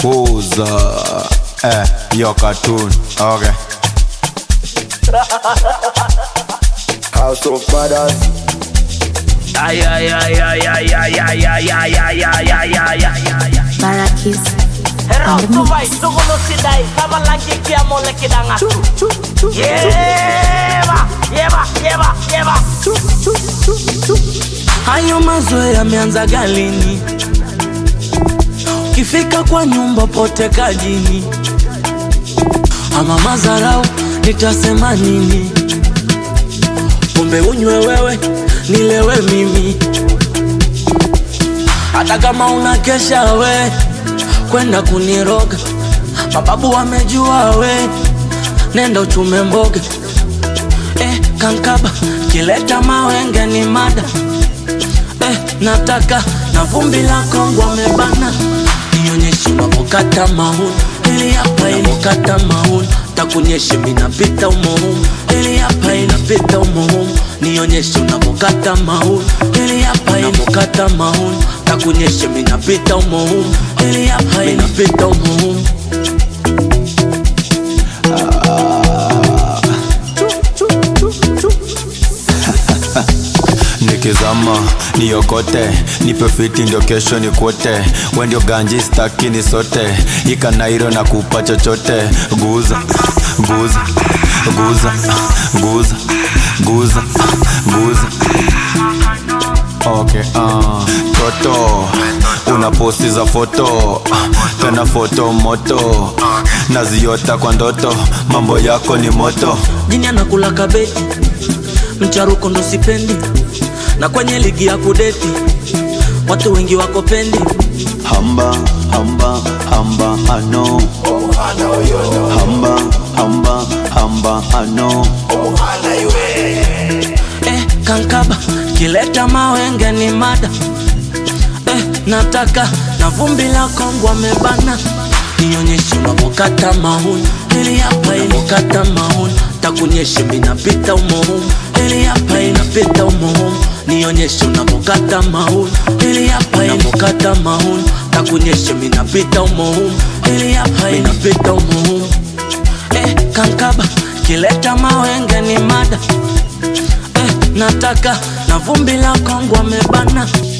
Puza. Eh, yo cartoon. Okay. House of Fathers. Ay, ay, ay, ay, ay, ay, ay, ay, ay, ay, ay, ay, ay, ay, ay. Barakis Hero on the tubai, mix. sugulu sidai, kama langi kia mole kidanga. Yeba, yeba, yeba, yeba. Hayo mazoea yameanza galini, ukifika kwa nyumba pote kajini, ama mazarau nitasema nini? Pombe unywe wewe, nilewe mimi, hata kama unakesha we kwenda kuniroga, mababu wamejua we, nenda uchume mboga eh, kankaba kileta mawenge ni mada eh, nataka na vumbi la Kongo amebana, nionyeshe unapokata mauni ili hapa inakata mauni takunyeshe minapita umohumu ili hapa inapita umohumu nionyeshe unapokata mauni ili hapa inapokata mauni takunyeshe minapita umohumu ili hapa inapita umohumu nikizama niokote nipe fiti ndio kesho ni kwote we ndio ganji staki ni sote ikanairo na kupa chochote guza guza guza guza guza guza okay uh. toto una posti za foto tena foto moto naziota kwa ndoto mambo yako ni moto jini anakula kabeti mcharuko ndo sipendi na kwenye ligi ya kudeti watu wengi wako pendi hamba hamba hamba ano hamba hamba hamba ano eh, kankaba kileta mawenge ni mada eh, nataka na vumbi la Kongo amebana nionyeshe unapokata mauni ili hapa inakata mauni takunyeshe minapita umohumu ili hapa inapita umohumu nionyeshe unapokata mauni ili hapa inapokata mauni takunyeshe minapita umohumu ili hapa inapita umohumu eh, kankaba kileta mawenge ni mada eh, nataka na vumbi la Kongo amebana